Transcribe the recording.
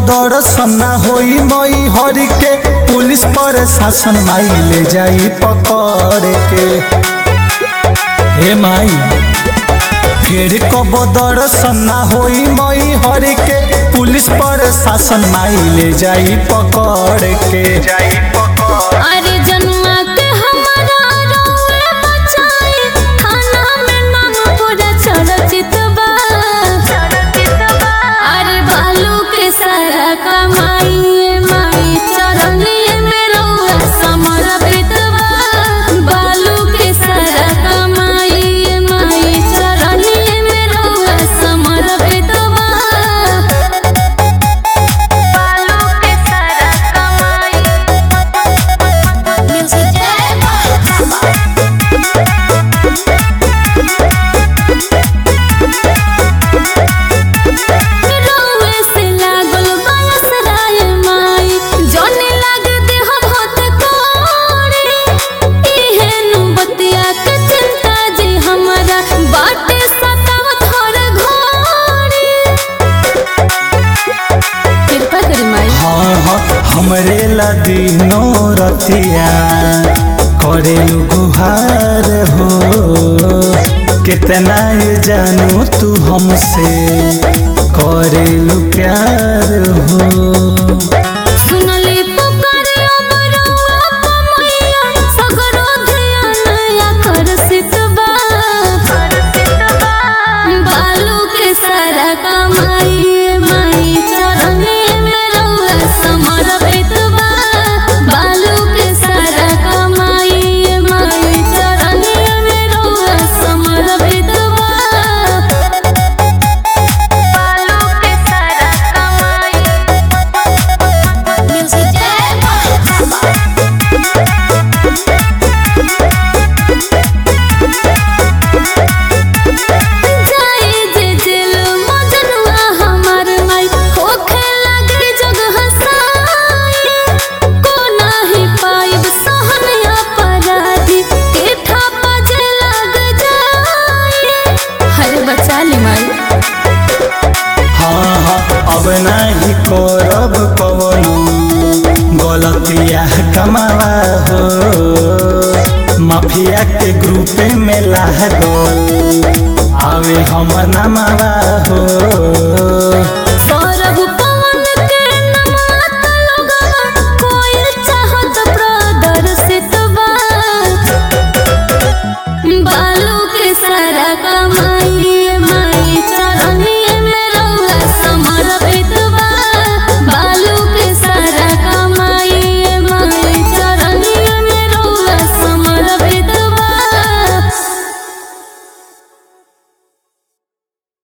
दर्शन ना होई मई हरि के पुलिस पर शासन माई ले जाई पकड़ के हे माई फिर कब दर्शन ना होई मई हरि के पुलिस पर शासन माई ले जाई पकड़ के जाई पकड़ अरे जनुआ के हमारा रौए बचाए थाना में नाम पूरा चर्चित बा अरे बालू के सारा कमाई माई चरनिए में रौए समर्पित बा बालू के सारा कमाई माई चरनिए में रौए समर्पित बा बालू के सारा कमाई Music रोवे से लागल बायस राय माई जने लाग देह भत कोड़े इहे नु बतिया के चिंता जे हमरा बाटे सताव थोर घोड़े कृपा करी माई हाँ हाँ हमरे ला दिनो रतिया करेलु गुहार हो कितना ये जानू तू हमसे करेलु प्यार हो सुनले पुकारे अमरवा कमैया सगरो ध्यान आकर्षित बा बालू के सारा कमाई माई चरने में रहुआ समर्पित बा बालू के सारा कमाई माई चरने में रहुआ समर्पित बा बालू के सारा कमाई Music जाए जे दिल मजनुआ हमार माई होखे लागे जग हसाई को नाही पाइब सहन अपराधी के थापा जे लग जाए हरे बचा ली माई हाँ हाँ अब नहीं करब कवनो गलतिया कमावा हो माफिया के ग्रुपे में लागल आवे हमर नामावा हो सौरभ पवन के नमात लोगवा कोई चाहत प्रदर्शित बा बालू के सारा कमा